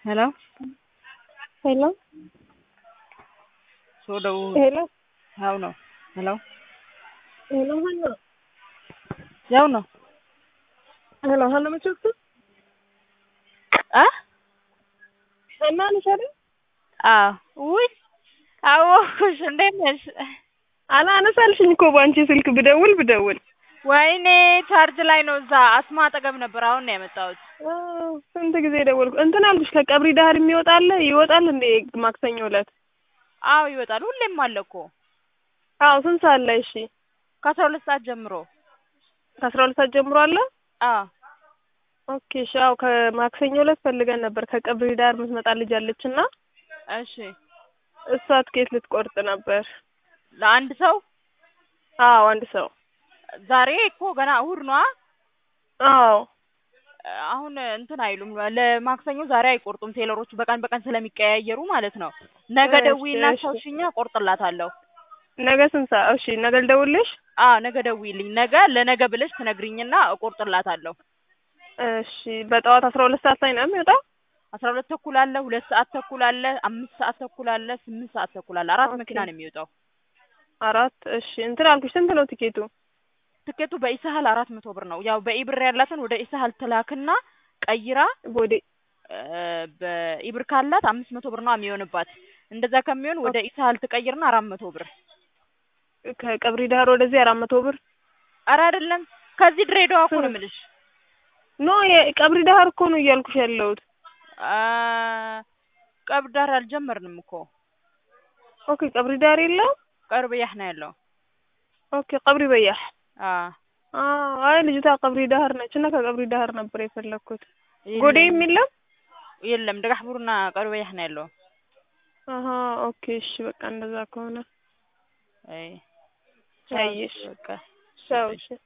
Hello? Hello? soo dhawow Hello? hawno hello Hello, Hanna. yawno Hello, Hanna ma joogto? ah Hanna nishade? አዎ ውይ አወኩሽ እንዴት ነሽ አላነሳልሽኝ እኮ ባንቺ ስልክ ብደውል ብደውል። ወይኔ ቻርጅ ላይ ነው እዛ አስማ አጠገብ ነበር አሁን ነው የመጣሁት አዎ፣ ስንት ጊዜ ደወልኩ። እንትን አልኩሽ ከቀብሪ ዳህር የሚወጣል ይወጣል እንዴ ማክሰኞ ዕለት? አዎ ይወጣል ሁሌም አለ እኮ አዎ፣ ስንት ሰዓት ላይ? እሺ፣ ከአስራ ሁለት ሰዓት ጀምሮ ከአስራ ሁለት ሰዓት ጀምሮ አለ። አዎ ኦኬ፣ እሺ። አዎ፣ ከማክሰኞ ዕለት ፈልገን ነበር። ከቀብሪ ዳህር የምትመጣ ልጅ አለች እና እሺ እሷ ትኬት ልትቆርጥ ነበር። ለአንድ ሰው አዎ፣ አንድ ሰው። ዛሬ እኮ ገና እሑድ ነዋ አዎ፣ አሁን እንትን አይሉም ለማክሰኞ ዛሬ አይቆርጡም ቴለሮቹ በቀን በቀን ስለሚቀያየሩ ማለት ነው ነገ እሺ፣ ደውዪና እሺ። አስታውሽኛ ቆርጥላታለሁ ነገ ስንት ሰዓት? እሺ፣ ነገ ልደውልሽ? አዎ ነገ ደውዪልኝ ነገ ለነገ ብለሽ ትነግሪኝና እቆርጥላታለሁ እሺ። በጠዋት አስራ ሁለት ሰዓት ላይ ነው የሚወጣው? አስራ ሁለት ተኩል አለ ሁለት ሰዓት ተኩል አለ አምስት ሰዓት ተኩል አለ ስምንት ሰዓት ተኩል አለ አራት ኦኬ። መኪና ነው የሚወጣው አራት እሺ። እንትን አልኩሽ ስንት ነው ቲኬቱ? ትኬቱ በኢሳህል አራት መቶ ብር ነው ያው በኢብር ያላትን ወደ ኢሳህል ትላክና ቀይራ ቦዴ እ በኢብር ካላት አምስት መቶ ብር ነው የሚሆንባት እንደዛ ከሚሆን ወደ ኢሳህል ትቀይርና አራት መቶ ብር ከቀብሪ ዳህር ወደዚህ አራት መቶ ብር ኧረ አይደለም ከዚህ ድሬዳዋ እኮ ነው የምልሽ ኖ የቀብሪ ዳህር እኮ ነው እያልኩሽ ያለሁት። አ ቀብር ዳር አልጀመርንም እኮ ኦኬ ቀብሪ ዳህር የለም። ቀርብ ያህ ነው ያለው ኦኬ ቀብሪ በያህ አ አዎ። አይ ልጅቷ ቀብሪ ዳህር ነች እና ከቀብሪ ዳህር ነበር የፈለግኩት። የለም። ጎዴ የሚለም የለም ደጋሕቡርና ቀርብ ያህ ነው ያለው አሀ ኦኬ እሺ። በቃ እንደዛ ከሆነ አይ አየሽ። በቃ ቻው እሺ።